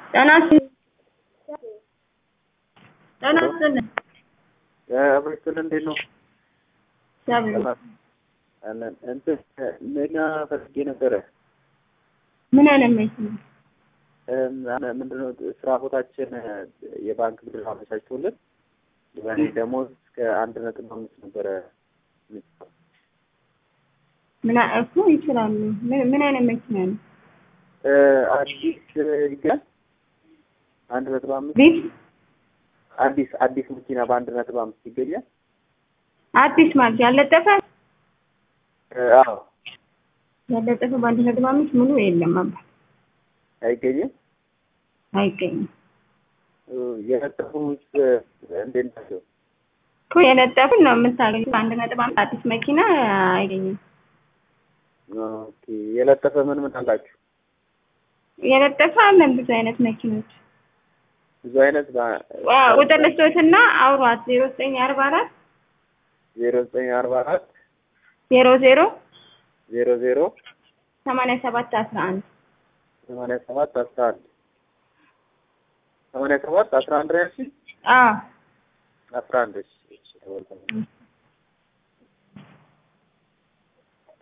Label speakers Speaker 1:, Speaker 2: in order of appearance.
Speaker 1: ጤና ይስጥልኝ ጤና ይስጥልኝ
Speaker 2: አብሬቱን እንዴት ነው?
Speaker 1: እግዚአብሔር
Speaker 2: አለን እንትን መኪና ፈልጌ ነበረ።
Speaker 1: ምን አይነት መኪና?
Speaker 2: ምንድነው ስራ ቦታችን የባንክ ብድር አመቻችቶልን በእኔ ደሞዝ እስከ አንድ ነጥብ አምስት ነበረ።
Speaker 1: ምን አ- እኮ ይችላሉ። ምን ምን አይነት መኪና ነው?
Speaker 2: አዲስ ይገኛል አንድ ነጥብ አምስት
Speaker 1: ቤት
Speaker 2: አዲስ አዲስ መኪና በአንድ ነጥብ አምስት ይገኛል።
Speaker 1: አዲስ ማለት ያለጠፈ
Speaker 2: አዎ
Speaker 1: ያለጠፈ በአንድ ነጥብ አምስት ሙሉ የለም አባ
Speaker 2: አይገኝም።
Speaker 1: አይገኝም
Speaker 2: የነጠፉት እንዴት ናቸው?
Speaker 1: እኮ የለጠፍን ነው የምታገኙት። አንድ ነጥብ አምስት አዲስ መኪና አይገኝም።
Speaker 2: ኦኬ የለጠፈ ምን ምን አላችሁ?
Speaker 1: የለጠፈ አለን ብዙ አይነት መኪኖች።
Speaker 2: ብዙ አይነት
Speaker 1: ዋ- ቁጥር ልስጦትና አውሯት ዜሮ ዘጠኝ አርባ አራት
Speaker 2: ዜሮ ዘጠኝ አርባ አራት
Speaker 1: ዜሮ ዜሮ
Speaker 2: ዜሮ ዜሮ
Speaker 1: ሰማንያ ሰባት አስራ አንድ
Speaker 2: ሰማንያ ሰባት አስራ አንድ ሰማንያ ሰባት አስራ አንድ ነው ያልሽኝ?
Speaker 1: አዎ
Speaker 2: አስራ አንድ እሺ እሺ ተወልኩ።